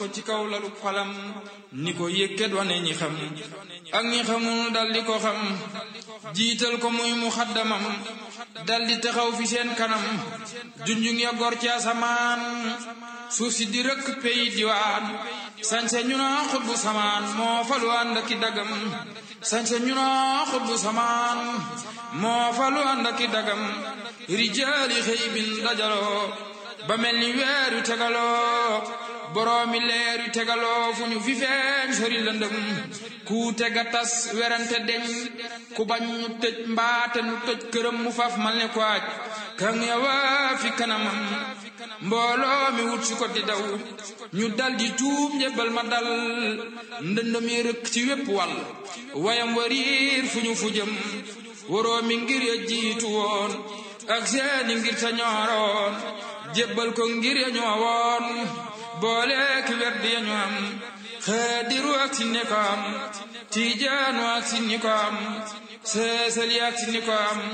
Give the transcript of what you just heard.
ko ci kaw lalu falam ni ko yëkkat wane ñi xam ak ñi xamul dal di ko xam jiital ko muy mu xaddamam dal di taxaw fi seen kanam junjung ya gor ci asamaan suuf si di rëkk pey diwaan sañse ñu naa xutbu samaan moo falu ànd aki dagam sañse ñu naa xutbu samaan moo falu ànd aki dagam rijaali xëy bin dajaloo ba mel ni weer yu tegaloo boroomi leer yu tegaloo fu ñu fi feeñ sori lëndëm ku tega tas werante deñ ku bañ ñu tëj mbaate nu tëj këram mu faf mal ne ko aj kan yawa fi kanamam mbooloo mi wut si ko di daw ñu dal di tuub njëbbal ma dal ndëndëm yi rëkk ci wépp wàll wayam wariir fu ñu fu jëm waroo mi ngir ya jiitu woon ak seeni ngir ta ñooroon jébbal ko ngir ya ñoo woon boole ki werd ya ñu am xaadiru ak si ne ko am tiijaanu ak si ni ko am seesali ak si ni ko am